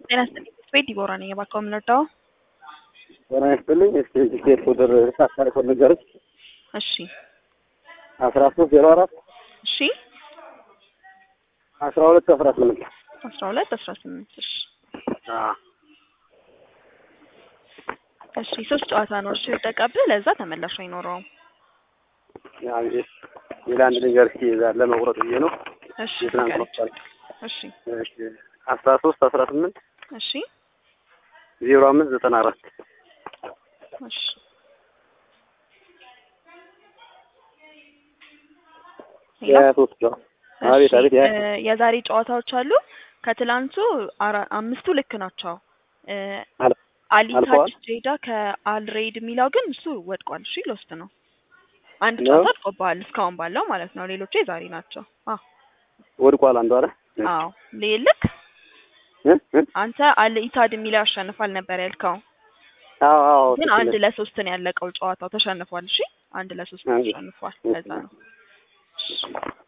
ጤና ይስጥልኝ። ቤት ዲቦራ ነኝ። እባክዎ ምን ልርዳዎ? ጤና ይስጥልኝ። እስኪ ቲኬት ቁጥር ሳታሪኮ ንገረኝ። እሺ አስራ ሶስት ዜሮ አራት እሺ አስራ ሁለት አስራ ስምንት አስራ ሁለት አስራ ስምንት እሺ እሺ ሶስት ጨዋታ ነው እሺ የወደቀብህ ለዛ ተመላሽ አይኖረውም። ሌላ አንድ ነገር እስኪ እዛ ለመቁረጥ ብዬ ነው። እሺ የትናንት ንገረኝ። መቁጠር እሺ እሺ አስራ ሶስት አስራ ስምንት እሺ ዜሮ አምስት ዘጠና አራት እሺ ሄሎ የሀያ ሶስት ጨዋ አቤት እሺ አቤት እ የሀያ የዛሬ ጨዋታዎች አሉ። ከትላንቱ አራ- አምስቱ ልክ ናቸው። እ አል- አሊታጅ አልፈዋል? ጄዳ ከአልሬድ የሚለው ግን እሱ ወድቋል። እሺ ሎስት ነው። አንድ ነው? ጨዋታ አድቆብሃል እስካሁን ባለው ማለት ነው። ሌሎቹ የዛሬ ናቸው። አዎ ወድቋል አንዱ አለ አዎ ልክ እ? እ? አንተ አል ኢታድ የሚለው ያሸንፋል ነበር ያልከው፣ አዎ አዎ ግን ትክክል አንድ ነህ። ለሶስት ነው ያለቀው ጨዋታው። ተሸንፏል። እሺ አንድ ለሶስት አንድ- ተሸንፏል። እሺ። ለዛ ነው። እሺ